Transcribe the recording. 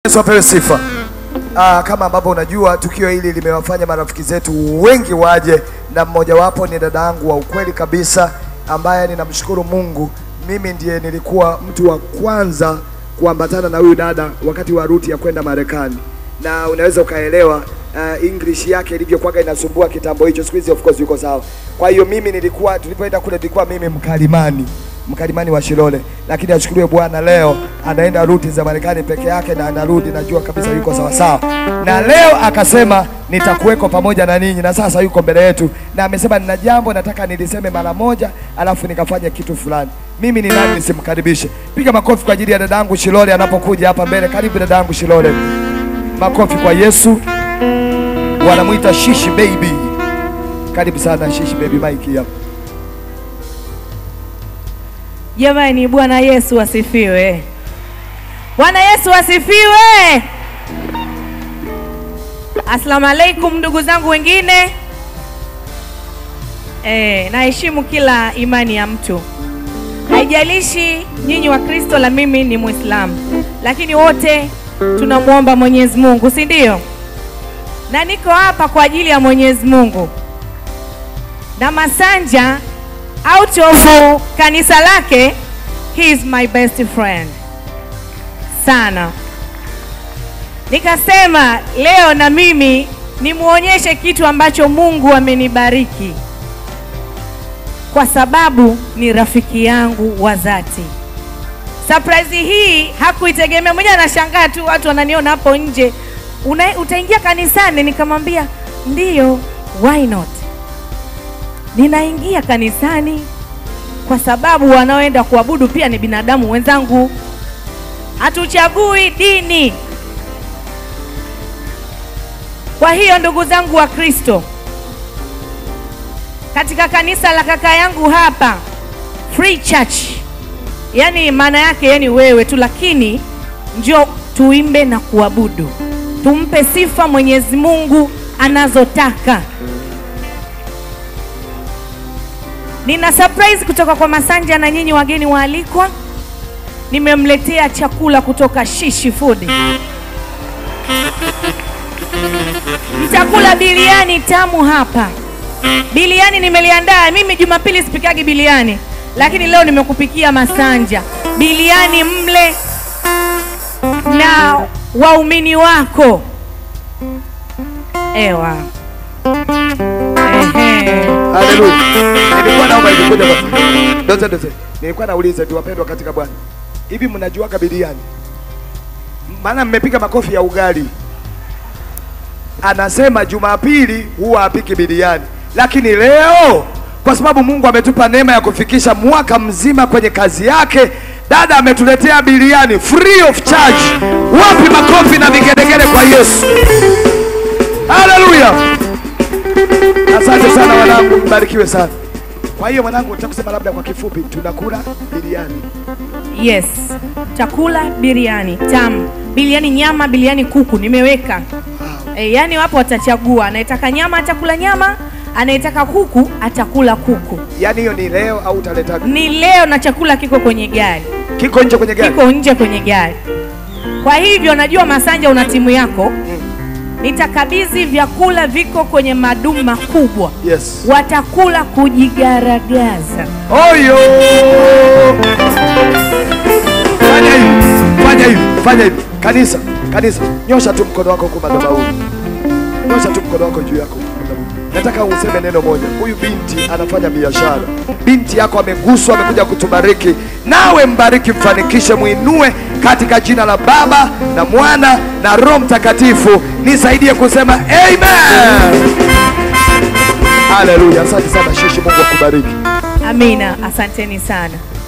Yesu apewe sifa. Ah, kama ambavyo unajua tukio hili limewafanya marafiki zetu wengi waje, na mmojawapo ni dada yangu wa ukweli kabisa, ambaye ninamshukuru Mungu, mimi ndiye nilikuwa mtu wa kwanza kuambatana na huyu dada wakati wa ruti ya kwenda Marekani, na unaweza ukaelewa uh, English yake ilivyokuwaga inasumbua kitambo hicho. Siku hizi of course yuko sawa. Kwa hiyo mimi nilikuwa, tulipoenda kule nilikuwa mimi mkalimani mkalimani wa Shilole, lakini ashukuriwe Bwana, leo anaenda ruti za Marekani peke yake na anarudi, najua kabisa yuko sawa sawa, na leo akasema nitakuweko pamoja na ninyi, na sasa yuko mbele yetu, na amesema nina jambo nataka niliseme mara moja, alafu nikafanya kitu fulani. Mimi ni nani nisimkaribishe? Piga makofi kwa ajili ya dadangu Shilole anapokuja hapa mbele. Karibu dadangu Shilole, makofi kwa Yesu. Wanamwita Shishi Baby. Karibu sana Shishi Baby, mike hapa. Jamani, Bwana Yesu asifiwe! Bwana Yesu asifiwe! Asalamu alaikum ndugu zangu wengine. Eh, naheshimu kila imani ya mtu, haijalishi nyinyi wa Kristo la mimi ni Muislamu, lakini wote tunamwomba Mwenyezi Mungu, si ndio? Na niko hapa kwa ajili ya Mwenyezi Mungu na Masanja out of kanisa lake, he is my best friend sana. Nikasema leo na mimi nimuonyeshe kitu ambacho Mungu amenibariki, kwa sababu ni rafiki yangu wa dhati. Surprise hii hakuitegemea, mwenyewe anashangaa tu, watu wananiona hapo nje, una, utaingia kanisani? Nikamwambia ndiyo, why not ninaingia kanisani kwa sababu wanaoenda kuabudu pia ni binadamu wenzangu, hatuchagui dini. Kwa hiyo ndugu zangu wa Kristo, katika kanisa la kaka yangu hapa Free Church, yani maana yake yani wewe tu, lakini njoo tuimbe na kuabudu, tumpe sifa Mwenyezi Mungu anazotaka. Nina surprise kutoka kwa Masanja na nyinyi wageni waalikwa. Nimemletea chakula kutoka Shishi Food. Mtakula biliani tamu hapa. Biliani nimeliandaa mimi, Jumapili sipikagi biliani, lakini leo nimekupikia Masanja biliani, mle na waumini wako. Ewa. Ehe. Haleluya. Nilikuwa naomba hivi kuja basi. Doze doze. Nilikuwa nauliza tu wapendwa katika Bwana. Hivi mnajuaga biriani? Maana mmepiga makofi ya ugali. Anasema Jumapili huwa apiki biriani. Lakini leo kwa sababu Mungu ametupa neema ya kufikisha mwaka mzima kwenye kazi yake, dada ametuletea biriani free of charge. Wapi makofi na vigelegele kwa Yesu? Haleluya. Asante sana wanangu, mbarikiwe sana. Kwa hiyo mwanangu, nataka kusema labda kwa kifupi, tunakula biriani. Yes, chakula biriani tamu, biriani nyama, biriani kuku nimeweka. E, yani wapo watachagua, anayetaka nyama atakula nyama, anayetaka kuku atakula kuku. Yaani hiyo ni leo au utaleta Ni leo na chakula kiko kwenye gari, kiko nje kwenye gari? kiko nje kwenye gari. Kwa hivyo najua Masanja una timu yako, nitakabidhi vyakula viko kwenye madumu makubwa, Yes. watakula kujigaragaza. Oyo! Fanya hivi, fanya hivi, fanya hivi. Kanisa, kanisa, nyosha tu mkono wako huko madhabahuni. Nyosha tu mkono wako juu yako madhabahuni. Nataka useme neno moja. Huyu binti anafanya biashara. Binti yako ameguswa, amekuja kutubariki. Nawe mbariki, mfanikishe, muinue katika jina la Baba na Mwana na Roho Mtakatifu. Nisaidie kusema amen. Haleluya. Asante sana Shishi, Mungu akubariki. Amina, asanteni sana.